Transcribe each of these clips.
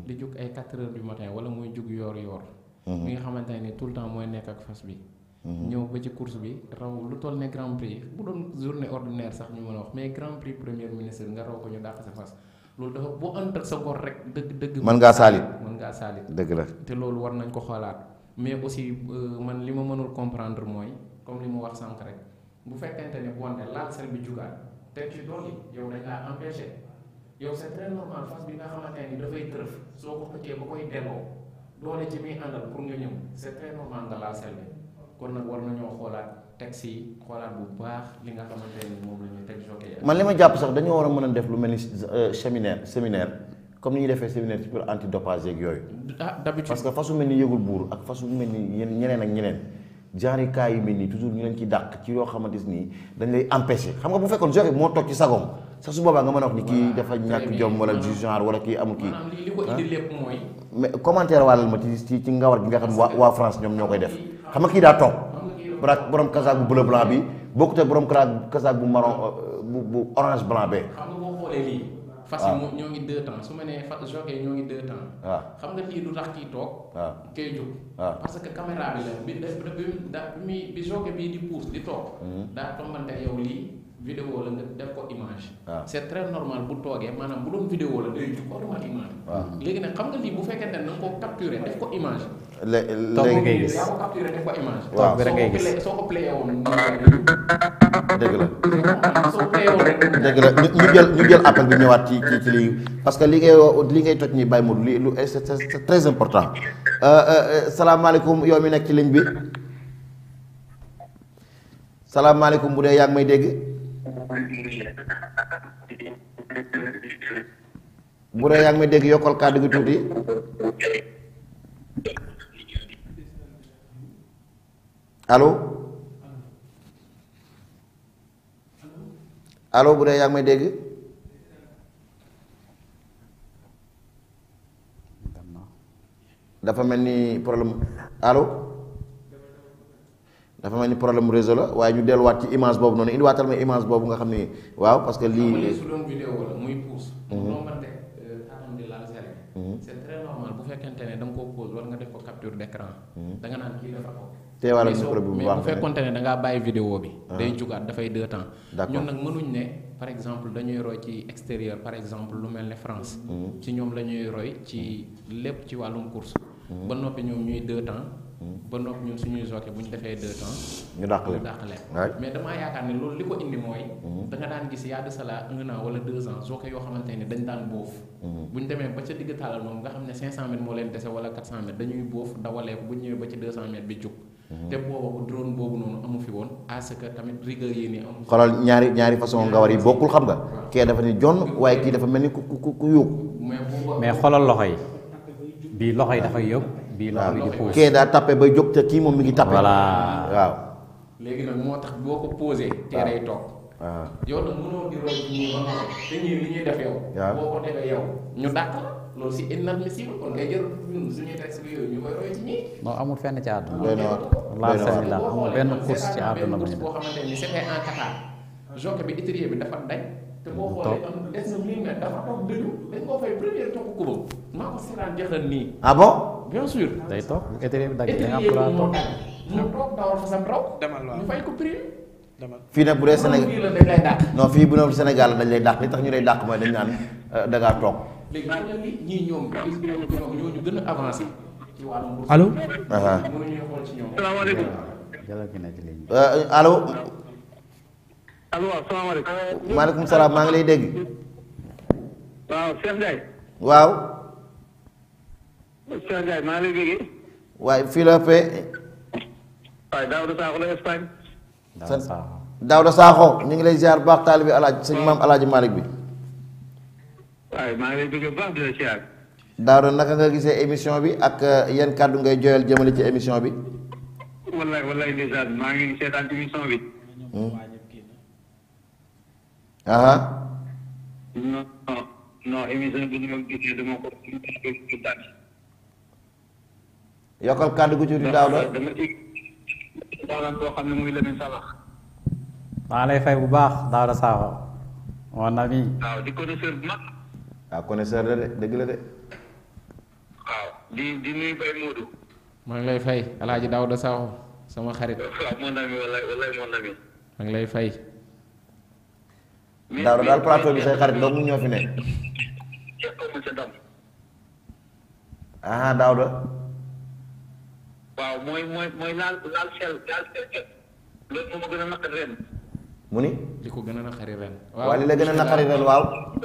di jug ay 4 heures du matin wala muy jug yoor-yoor. mi nga xamante ne tout le temps mooy nekk ak fas bi. ñëw ba ci course bi raw lu toll ne grand prix bu doon journée ordinaire sax ñu mën a wax mais grand prix premier ministre nga raw ko ñu dàq sa fas loolu dafa boo ànd ak sa gor rek dëgg dëgg. mën ngaa saalit mën ngaa saalit. dëgg la te loolu war nañ ko xoolaat mais aussi man li ma mënul comprendre mooy comme li mu wax sànq rek bu fekkente ne bonte laal sel bi jugaat te ci dool yi yow dañ laa empêché yow c'est très normal fas bi nga xamante ni dafay tërëf soo ko xëccee ba koy delloo doole ci muy àndal pour nga ñëw c'est très normal nga laal sel bi kon nag war nañoo xoolaat texte yi xoolaat bu baax li nga xamante ni moom la ñuy teg jokkee man li ma jàpp sax dañoo war a mën a def lu mel ni séminaire séminaire comme ni ñuy defee séminaire ci pour antidopage yeeg yooyu. ah d'habitude parce que fasu mel ni yëgul buur ak fasu mel ni ñeneen ak ñeneen genre cas yu mel nii toujours ñu leen ci dàq ci yoo xamante nii dañ lay empêcher xam nga bu fekkoon joxe moo toog ci sagoom sax su boobaa nga mën a wax ni kii dafa ñàkk jom wala du genre wala kii amul kii. maanaam li li ko indi lépp mooy. mais commentaire wàllal ma ci ci ci ngawar gi nga xam waa waa France ñoom ñoo koy def xam nga kii daa toog. borom borom kasaak bu bleu blanc bi bokkute borom kasaak bu marron bu bu orange blanc bee. xam nga boo xoolee lii. fas yi moom ñoo ngi deux temps su ma nee fas jockey ñoo ngi deux temps. waaw xam nga lii du tax kii toog. waaw kay jóg. waaw parce que caméra bi la bi da bi da bi muy bi jockey bii di pousse di toog. daa tombante yow lii vidéo la nga def ko image. waaw c'est très normal bu toogee maanaam bu doon vidéo la day jóg automatiquement. waaw léegi nag xam nga lii bu fekkente ne da nga koo capturer def ko image. lé toog bi léegi ngay gis. yaa ko capturer def ko image. Waaw. bi rek ngay gis. soo ko playé woon dëgg la. soo ko playé woon rek. dëgg la ñu ñu jël ñu jël appel bi ñëwaat ci ci ci lii parce que li ngay wo- li ngay toj ñi bàyyi mu li lu c'est c'est c'est très important Euh, euh, euh, salaamaaleykum yow mi nekk ci ligne bi salaamaaleykum bu dee yaa ngi may dégg bu dee yaa ngi may dégg yokkal kàddu gi tuuti allo allo bu dee yaa ngi may dégg dafa mel ni problème allo dafa mel ni problème réseau la waaye ñu delluwaat ci image boobu noonu indiwaatal ma image boobu nga xam ni waaw parce que xam nga lii lii su doon vidéo la muy pousse. mu rombante atam di laal sel bi. c'est très normal bu fekkente ne da nga koo pause wala nga def ko capture d'écran. da nga naan kii dafa ko. teewaalal mais soo micro bi bu mais baax bu fekkonte ne da ngaa bàyyi vidéo bi. day jugaat dafay deux temps. D'accord. ñun nag mënuñ ne par exemple dañuy roy ci extérieur par exemple lu mel ne France. ci ñoom la ñuy roy ci lépp ci wàllum course. ba noppi ñoom ñuy deux temps. ba noppi ñun suñuy jockey bu ñu defee deux temps. ñu dàq ñu leen dàq leen. waay mais damaa yaakaar ne loolu li ko indi mooy. da nga daan gis yaa de cela un an wala deux ans jockey yoo xamante ne dañ daan boof. bu ñu demee ba ca digg taalal moom nga xam ne 500 mètres moo leen dese wala 400 mètres dañuy boof dawalee ko bu ñu ñëwee ba ci 200 mètres bi jug. te booba bu drone boobu noonu amu fi woon à ce que tamit rigueur yi nii amu fi. xoolal ñaari ñaari façon ngawar yi bokkul xam nga kee dafa ni jonn waaye kii dafa mel ni ku ku ku yóbbu mais booba mais xoolal loxo yi bii loxo yi dafay yóbbu bii loxo bi di puus kee daa tappe bay jóg te kii moom mi ngi tappe voilà waaw léegi nag moo tax boo ko posé. tee day toog. waaw yow nag mënoo di roy ci ñii ba noppi te ñii li ñuy def yow. waaw. boo ko defee yow ñu dàq la loolu si inadmissible kon ngay jël ñun suñuy texte bi yooyu ñu koy roy ci ñii. non amul fenn ci àdduna doy na waar laa doy na waar seen la amul benn course ci àdduna bu bu ñu ñu boo xamante ni c'était en Qatar jockey bi étrier bi dafa dañ te boo xoolee am des na mille mètres dafa toog dëju dañ koo fay première toog kubam maa ko seetaan jeexal nii ah bon bien sûr day toog bu étrier bi dagg da nga am étrier bi droit moo toog dagg mu toog dawal fa sam raw demal waaw ñu fay ko prix demal fii nag bu dee Sénégal fii la dañ lay dàq non fii bu ne Sénégal dañ lay dàq li tax ñu lay dàq mooy dañ naan euh, da ngaa toog léegi xam nga li ñii ñoom gis ñoom ñoom ñoo ñu gën a avancé ci wàllum bourse allo aha mënuñuy xool ci ñoom salaamaaleykum jëlal ki ne ci ligne bi Euh, allo allo waaw salaamaaleykum. maaleykum salaam maa ngi lay dégg waaw Cheikh Ndiaye. waaw Cheikh Ndiaye maa ngi lay déggee. waaye fii la fee waaye Daouda Sakho la Espagne. daal sant saaxo Daouda Sakho ñu ngi lay ziar baax taalibi alaaj sëñ maam alaaji Malick bi waaye maa ngi lay déggee bu baax di la siyaar. Daouda naka nga gisee émission bi ak euh, yan kàddu ngay joyal jëmale ci émission bi wallaay wallaay ndeysaan maa ngi seetaan émission bi. aha non non non émission bi ñu ma gisee dama ko dama yokkal kàddu gu ci di Daouda dama ci daanaka koo xam ne muy Lamine Salah. maa lay fay bu baax Daouda Sakho mon ami waaw di connaisseur bu mag. waaw connaisseur la de dëgg la de di di nuyu Baye Modou. maa ngi lay fay alaaji Daouda Sakho sama xarit waaw mon ami wallaay wallaay mon ami. maa ngi lay fay mais Daouda daal plateau bi say xarit dong ñoo fi ne monsieur Dame. ah Daouda waaw mooy mooy mooy laal laal sel laal sel loolu moo ma gën a naqari ren. mu ni li ko gën a naqari ren waa li la gën a naqari ren waaw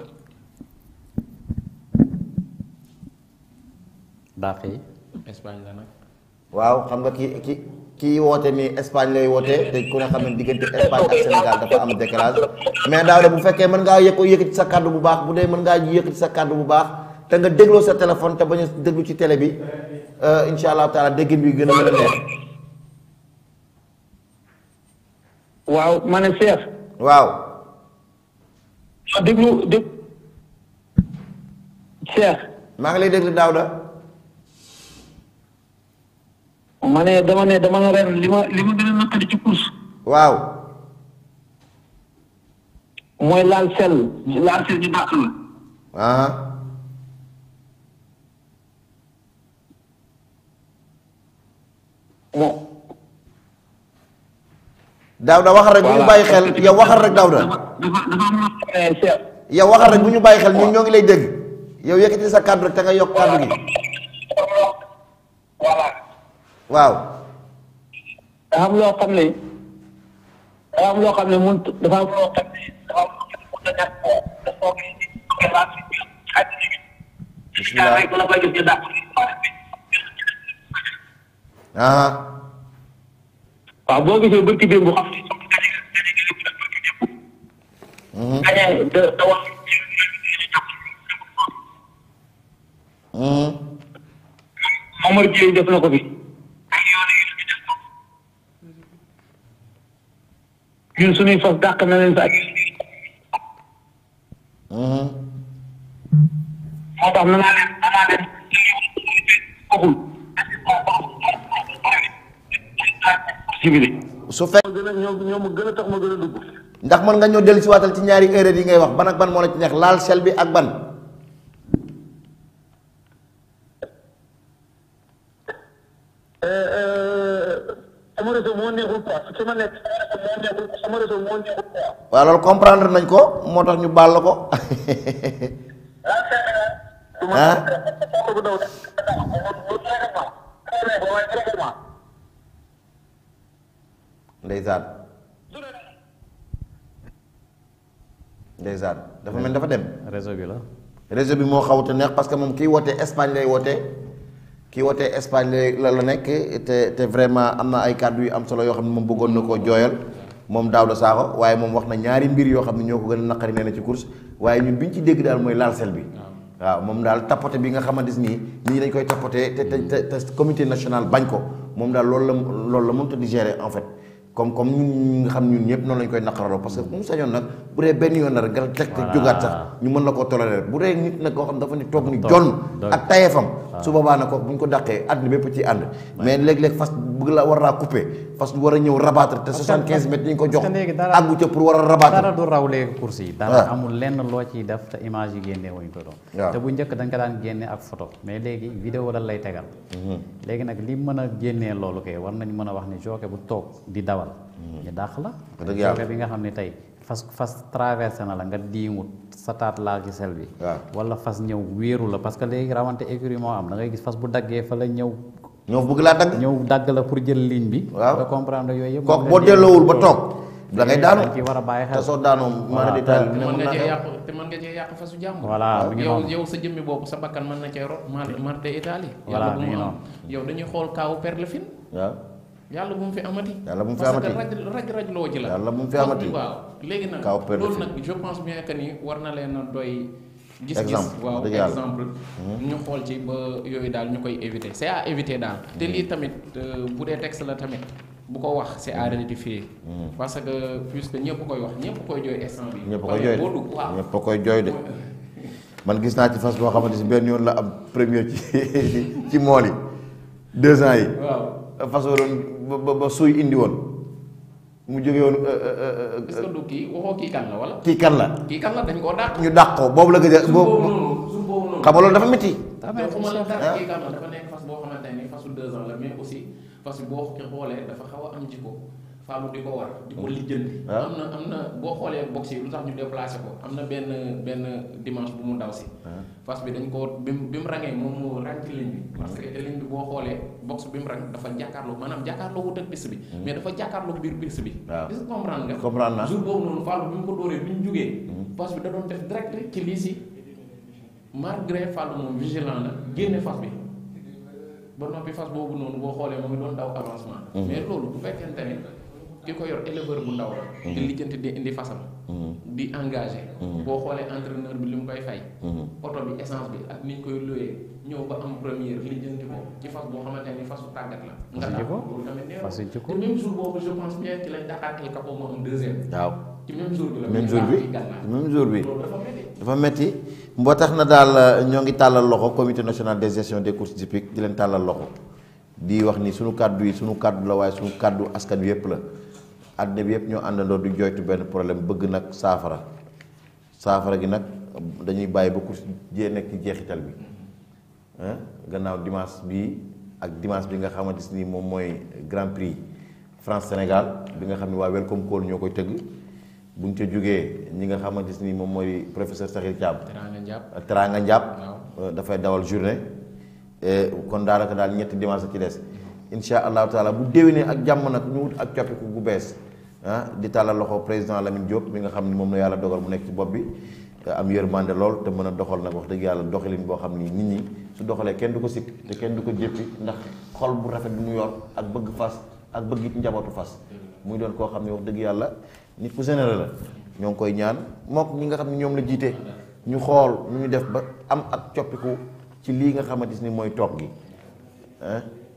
dàq yi Espagne la nag waaw xam nga ki ki kii woote ni Espagne lay woote te ku ne xam ne diggante Espagne ak Sénégal dafa am décalage mais Daouda bu fekkee mën ngaa yëkko yëkkati sa kàddu bu baax bu dee mën ngaa yëkkati sa kàddu bu baax te nga dégloo sa téléphone te bañ a déglu ci télé bi insha allah taala déggin bi gën a mën a neex waaw ma ne Cheikh. waaw déglu dég Cheikh. maa ngi lay déglu Daouda ma ne dama ne dama ne ren li ma li ma gën a naqari ci course. waaw mooy laal sel laal sel ñu dàq la. ah bon. Daouda waxal rek bu ñu bàyyi xel yow waxal rek Daouda dafa dafa dafa am loo xam ne Cheikh. yow waxal rek bu ñu bàyyi xel ñun ñoo ngi lay dégg yow yëkkati sa kàddu rek te nga yokk kàddu gi voilà. waaw dafa am loo xam ne dafa am loo xam ne mun dafa am loo xam ne dafa am loo xam ne mun na ñàkk koo dafa ko bismillah rek la koy gis ñu dàq. ah waaw boo gisee bëgg démb bu xam ne gañe da da wax mhm. Momar Dieye def na ko fi ñun suñuy fas dàq na leen sa ak mhm. moo tax na naa leen na naa leen waxul civilé su fekk gën a ñoo ñoo ma gën a tax ma gën a dugg ndax mën nga ñoo dellu si waatal ci ñaari erreur yi ngay wax ban ak ban moo la ci neex laal sel bi ak ban sama réseau moo neexul quoi su ma nekk sama réseau moo neexul sama réseau moo neexul quoi waaw loolu comprendre nañ ko moo tax ñu baal la ko ah ndeysaan ndeysaan dafa mel dafa dem réseau bi la réseau bi moo xawute neex parce que moom kii wootee Espagne lay wootee kii wootee Espagne lay la la nekk te te vraiment am na ay kàddu yu am solo yoo xam ne moom bëggoon na koo jooyal moom Daouda Sakho waaye moom wax na ñaari mbir yoo xam ne ñoo ko gën a naqari nee na ci course waaye ñun bi ñu ci dégg daal mooy laal sel bi waaw moom daal tapote bi nga xamante nii nit ñi dañ koy tapote te te te te comité national bañ ko moom daal loolu la loolu la mënut a digérer en fait comme comme ñun ñi nga xam ñun ñëpp noonu lañ koy naqaraloo parce que mu sañoon nag bu dee benn yoon la rek nga teg te jógaat sax ñu mën la koo tolérer bu dee nit nag koo xam dafa ni toog ni jon ak tayefam su boobaa nag ko bu ñu ko dàqee àdduna bépp ci ànd mais léeg-léeg fas bëgg la war naa couper fas war a ñëw rabattre te 75 mètres yi ñu ko jox parce que léegi dara- àggu ca pour war a rabattre dara du raw léegi course yi dara waaw. amul lenn loo ciy def te image yi génne wuñ ko doon waaw. te bu njëkk dañ ko daan génne ak photo mais léegi vidéo la lay tegal léegi nag li mën a génnee loolu kay war nañ mën a wax ni jockey bu toog di dawal ñu dàq la dëgg yàlla. jockey bi nga xam ne tey fas fas traversé na la nga diimut sa taat laal ci sel bi waaw. wala fas ñëw wéeru la parce que léegi rawante écurie moo am da ngay gis fas bu daggee fa la ñëw ñoo bëgg laa dagg ñëw dagg la pour jël ligne bi Waaw. nga comprendre yooyu yëpp kooku boo delloowul ba toog da ngay daanu dañ ci war a bàyyi te xel soo daanoo mara di taal te ne mën mën nga naa cee xew. yàq te mën nga cee yàq fasu jàmm voilà mi ngi yow noonu yow sa jëmmi bopp sa bakkan mën na cee rot mar marte Italie Voilà, yàlla bu mi ngi mu am noonu. yow dañuy xool kaawu Perlefine waaw yàlla bu mu fi amati Yàlla bu mu fi parce amati. que raj raj raj loo ji la Yàlla bu mu fi Parce amati. que waaw léegi nag Kaawu Perlefine. loolu nag je pense bien que ni war na leen a doy gis-gis Exemple, waaw dëgg yàlla. exemple ñu xool ci ba yooyu daal ñu koy éviter c'est à éviter daal te lii tamit euh, bu dee texte la tamit bu ko wax c'est à rectifier parce que puisque ñëpp koy wax ñëpp koy jooy instant bi ñëpp a Parce koy que jooy boo de dugg waaw ñëpp a koy jooy de man gis naa ci fas boo xamante si benn yoon la am première ci ci mool yi deux ans yi waaw fas waroon ba ba ba suy indi woon mu jóge woon euh, euh, euh, est-ce que du kii waxoo kii kan la wala kii kan la kii kan la dañ koo dàq ñu dàq ko boobu la gëj a suuf boobu boobu noonu suuf boobu noonu xam nga loolu dafa métti Ah, te mais xuma la Cheikh- dara kii kam dafa nekk fas boo xamante ni fasu deux ans la mais aussi fas bi boo ko xoolee dafa xaw a am jikko faalu di ko war di ko lijjanti waaw. am na am na boo xoolee box yi lu tax ñu déplacé ko am na benn benn dimanche bu mu daw si fas bi dañ ko bi mu bi mu rangee moom moo rang ci ligne bi parce que ligne bi boo xoolee box bi mu rang dafa jàkkaarloo maanaam jàkkaarloo wut ak piste bi mais dafa jàkkaarloo biir piste bi Waaw. est-ce que comprendre nga comprendre naa jour boobu noonu Fallou bi mu ko dóoree bi ñu jugee fas bi da doon def direct ci lii si malgré Fallou moom vigilant la génne fas bi ba noppi fas boobu noonu boo xoolee mu ngi doon daw avancement mais loolu bu fekkente ne ki ko yor éleveur bu ndaw la di lijjanti di indi fasam di engagé boo xoolee entraîneur bi li mu koy fay oto bi essence bi ak ni ñu koy looyee ñëw ba am première lijjanti ko ci fas boo xamante ni fasu tàggat la nga Fasu daal jikko. loolu tamit neex Fasu jikko. te même jour boobu je pense bien ci lañ Dakar El Capo moo am deuxième waaw ci même jour bi la même jour bi gànnaar même jour bi loolu dafa métti dafa metti boo tax na daal ñoo ngi tàllal loxo comité national de gestion des courses hippiques di leen tàllal loxo di wax ni sunu kàddu yi sunu kàddu la waaye sunu kàddu askan wi yëpp la àddina bi yëpp ñoo àndandoo di joytu benn problème bëgg nag saafara saafara gi nag dañuy bàyyi ba course jee nekk ci jeexital bi ah gannaaw dimanche bii ak dimanche bi nga xamante ni moom mooy grand prix France Sénégal bi nga xam ne waa Welcome Call ñoo koy tëgg bu ñu ca jógee ñi nga xamante ni moom mooy professeur Sakhir Thiam teraanga njàpp Teranga Ndiap waaw. dafay dawal journée Eh, kon daanaka daal ñetti dimanche ci des insha allahu taala bu déwénee ak jàmm nag ñu wut ak coppiku gu bees ah di tàllal loxo président Lamine Diop mi nga xam ni moom la yàlla dogal mu nekk ci bopp bi te am yërmande lool te mën a doxal nag wax dëgg yàlla doxalin boo xam ni nit ñi su doxalee kenn du ko sikk te kenn du ko jéppi ndax xol bu rafet bi mu yor ak bëgg fas ak bëgg it njabootu fas muy doon koo xam ne wax dëgg yàlla nit ku généreux la ñoo ngi koy ñaan mook ñi nga xam ne ñoom la jiite ñu xool nu ñu def ba am ak coppiku ci lii nga xamante ni mooy toog gi ah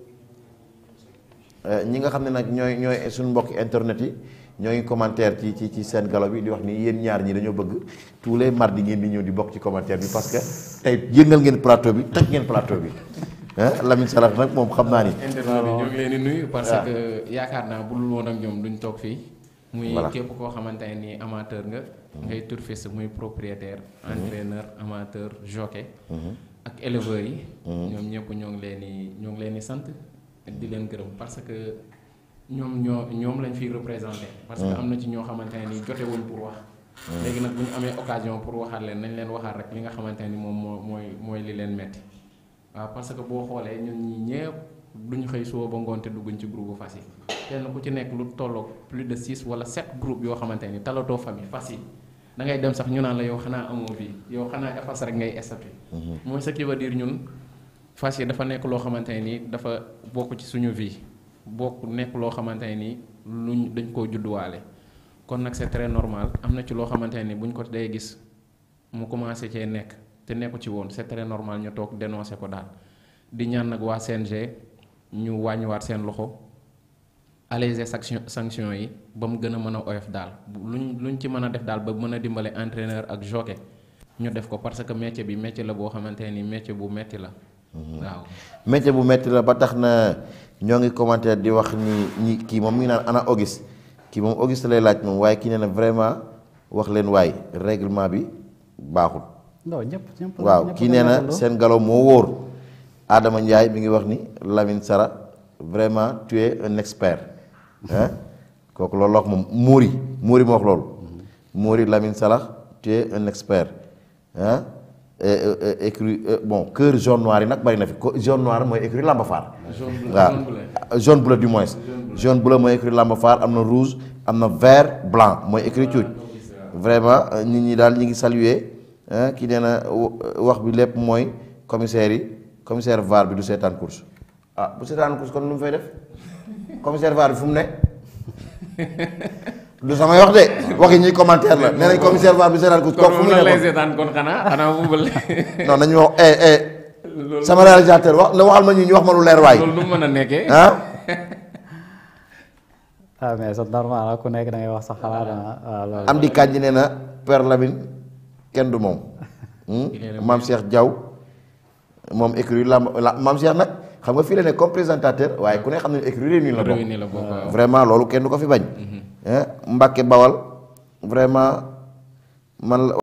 ñi nga xam ne nag ñooy ñooy suñu mbokki internet yi ñoo ngi commentaire ci ci ci seen galo bi di wax ni yéen ñaar ñi dañoo bëgg tous les mardis ngeen di ñëw di bokk ci commentaire bi parce que tey yëngal ngeen plateau bi toj ngeen plateau bi ah Lamine Salah nag moom xam naa ni. internet bi ñoo ngi leen di nuyu parce waaw. que yaakaar naa bu dul woon ak ñoom duñ toog fii muy Voilà. képp koo xamante ne nii amateur nga ngay turfiste muy propriétaire entraîneur amateur jockey ak éleveurs yi ñoom ñëpp ñoo ngi leen di ñoo ngi leen di sant di leen gërëm parce que ñoom ñoo ñoom lañ fiy représenté parce que am na ci ñoo xamante ne nii jotewuñ pour wax léegi nag bu ñu amee occasion pour waxaat leen nañ leen waxaat rek li nga xamante ne ni moom moo mooy mooy li leen metti waaw parce que boo xoolee ñun ñi ñëpp duñ xëy suba ba ngoon te dugguñ ci groupe fas yi kenn ku ci nekk lu tolloog plus de six wala sept groupe yoo xamante ni talatoo famille fas yi da ngay dem sax ñu naan la yow xanaa amoo vie yow xanaa fas rek ngay estati mooy ce qui veut dire ñun fas yi dafa nekk loo xamante ne ni dafa bokk ci suñu vie bokk nekk loo xamante ne ni luñ dañ koo judduwaale kon nag c'est très normal am na ci loo xamante ne ni buñ ko day gis mu commencé cee nekk te nekku ci woon c'est très normal ñu toog dénoncer ko daal di ñaan nag waa CNG ñu wàññiwaat seen loxo alléger sanction sanction yi ba mu gën a mën a oyof daal bu- luñ luñ ci mën a def daal ba mën a dimbale entraîneur ak jockey ñu def ko parce que métier bi métier la boo xamante ne ni métier bu metti la waaw métier bu metti la ba tax na ñoo ngi commentaire di wax ni ñi kii moom mi ngi naan ana Auguste kii moom Auguste lay laaj moom waaye kii nee na vraiment wax leen waay règlement bi baaxul. non ñëpp ñëpp waaw ñëpp kii ko nee na nekkandoo. seen galo moo wóor Adama Ndiaye mi ngi wax ni Lamine Sara vraiment tu es un expert ah kooku loolu la wax moom Mouri Mouri moo wax loolu Mouri Lamine Salah tu es un expert ah écrit bon cœur jaune noir yi nag bari na fi ko jaune noir mooy écrit Lamba Faar jaune bleu waaw jaune bleu jaune bleu du moins jaune bleu mooy écrit Lamba Faar am na rouge am na vert blanc mooy écrit cuuj vraiment euh, nit ñi daal ñi ngi saluer ah kii nee na wa- wax bi lépp mooy commissaire yi commissaire VAR bi du seetaan course ah bu seetaan course kon lu mu fay def commissaire VAR bi fu mu ne du samay wax de waxi ñuy commentaire la nee nañ commissaire VAR bi seetaan course kooku fu kon mu moom ne lay kon seetaan kon xanaa xanaa bubal non nañu wax eh eh sama réalisateur wax na waxal ma ñu ñu wax ma lu leer waay loolu nu mu mën a nekkee ah ah mais c'est normal ah, ku nekk da ngay wax sa xalaat ah waaw loolu. am di kànji nee na Père Lamine kenn du moom maam Cheikh Diaw moom écurie lamb la maam Cheikh nag xam nga fii la ne comme présentateur waaye ku ne xam ne écurie Rewmi la bokk réuni la bokk waaw. vraiment loolu kenn du ko fi bañ Mbacke Bawal vraiment man la